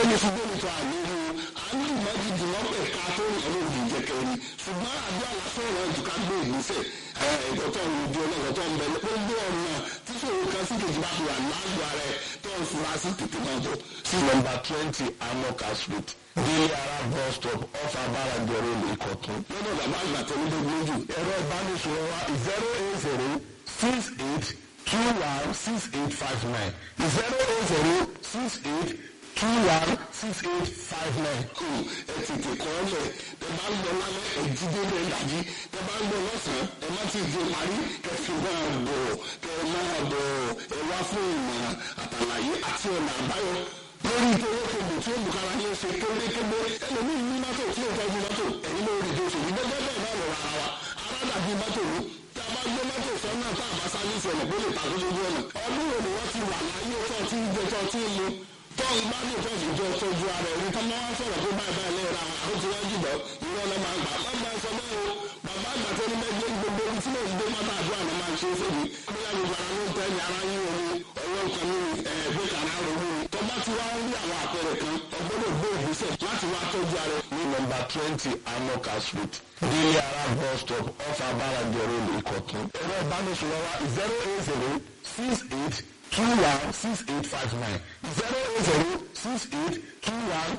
ní ṣùgbọ́n nípa àléhu àánú ìmọ̀jì dùnmọ́ pẹ̀ ká tó ń ọ̀rọ̀ òdì ìjẹkẹ́ ni ṣùgbọ́n àdúrà lásán rẹ̀ jù ká gbé ìgbésẹ̀ ẹ̀ẹ́dọ̀ tó ń di ọlọ́dọ̀ tó ń bẹ gbogbo ọ̀nà tí ṣòro kan sí kejì bá fi wà lágbo rẹ̀ tó ń fura sí tètè máa bọ̀. sí nọ́mbà twenty amoka street délé ara bus stop off abáradì road ìkọ̀tún. lọ́dọ̀ bàbá àgbà tó ní gbogbo jù ẹ̀rọ ìbánisọ̀rọ̀ wa zero eight zero six eight two one six eight five nine zero eight zero six eight two one six eight five nine. ẹ tètè kọ́ ọ lẹ̀ ẹ bá ń lọ lálẹ́ ẹ̀jídé lẹ́ dájí ẹ bá ń lọ lọ́sàn-án ẹ má ti di parí kẹ fi máa bọ̀ kẹ máa bọ̀ ẹ wá fún ìmọ̀ràn àtàlàyé àti ọ̀nà àbáyọ lórí ìtòwó kògbò tí ó bùkára ní oṣù kérékébé ẹlòmíì ní mọ́tò tí ó tọ́jú mọ́tò ẹ̀yìn lórí ìdóṣù yìí gbẹ́gbẹ́ bẹ́ẹ̀ náà lọ́wọ́ ara wa ara dàbí mọ́tò ní tí a bá gbé mọ́tò sọ́nà tá a bá sáré ìṣẹ̀lẹ̀ kó lè tàbí lójú ọ̀nà ọdún wo ni wọ́n ti wà láyé tó ti ń gbé tó ti ń mu tó ń bá ní ìtọ́jú jọ tọ́jú ara ẹ̀rí tó máa ń sọ̀rọ̀ tó báyìí báyìí lẹ́yìn àwọn àwọn tí wọ́n jùlọ ìwọ ọ̀nà máa gbà má máa sọ bẹ́ẹ̀ o bàbá àgbà tó ní mẹ́gbẹ́ gbogbo ibi tí mò ń gbé mọ́tò àdúrà náà máa ń ṣe é fèmí bóyá gbogbo ara ló ń tẹ́ ní ara yín omi ọwọ́ nǹkan ní ẹ̀ẹ́dẹ́ kan náà ronú tó bá ti wá ń rí àwọn àpẹẹrẹ kan ọgbọ́dọ̀ gbé ìgbésẹ̀ láti wá tọ́jú ara ní nọ́mbà twenty amoka street délé ara bus stop off abáradì road ìkọ̀tún ẹ̀rọ ìbánisọ̀rọ̀ wa zero eight zero six eight two one six eight five nine zero eight zero six eight two one